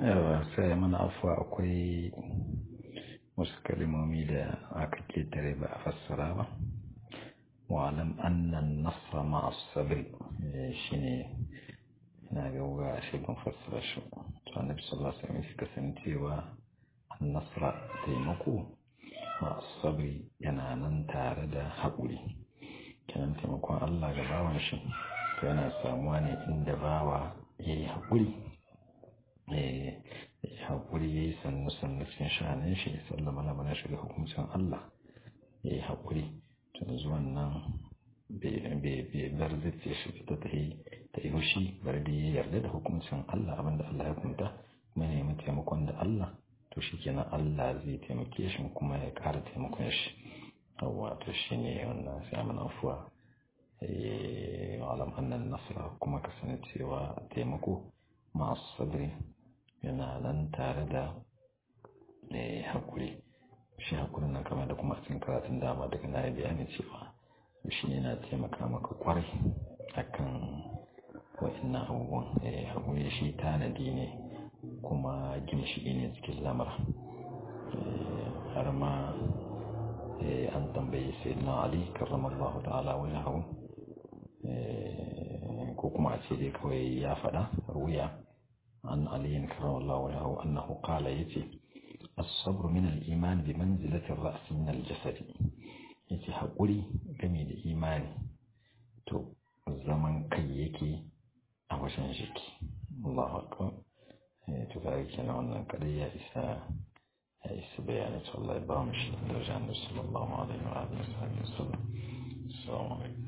yawa sai mana afuwa akwai wasu kalimomi da aka ketare ba a fassara ba wa'alam annan nasra ma'as sabri shine ina ga wuga shi ban fassara shi to annabi sallallahu alaihi wasallam suka san cewa an-nasra taimako ma'as sabri yana nan tare da haƙuri kenan taimakon Allah ga bawan shi to yana samuwa ne inda bawa yayi haƙuri eh haƙuri yayi sannu sannu cikin sha'anin shi sallama lamarin shi ga hukuncin Allah yayi haƙuri to zuwan nan bai bar zai shi ta ta yi ta yi hushi bar da ya yarda da hukuncin Allah abinda Allah ya kunta kuma ya nemi taimakon da Allah to shi kenan Allah zai taimake shi kuma ya ƙara taimakon shi yawwa to shi ne wannan sai mana afuwa alam annan nasara kuma kasancewa taimako masu sabri yana nan tare da haƙuri shi haƙurin nan kamar da kuma cikin karatun dama daga na bayani cewa shi ne na taimaka maka kwarai akan wa'annan abubuwan haƙuri shi tanadi ne kuma ginshiki ne cikin lamar har ma an tambayi sai na ali karramallahu ta'ala wani hau ko kuma a ce dai kawai ya faɗa wuya an aliyin karramallahu wani hau annahu kala ya ce الصبر من الإيمان بمنزلة الرأس من الجسد yace haƙuri game da imani to zaman kai yake a wajen jiki Allahu akbar to ga kenan wannan kadai ya isa ya isa bayanin Allah ya ba mu shi da jannar sallallahu alaihi wa alihi wasallam assalamu alaikum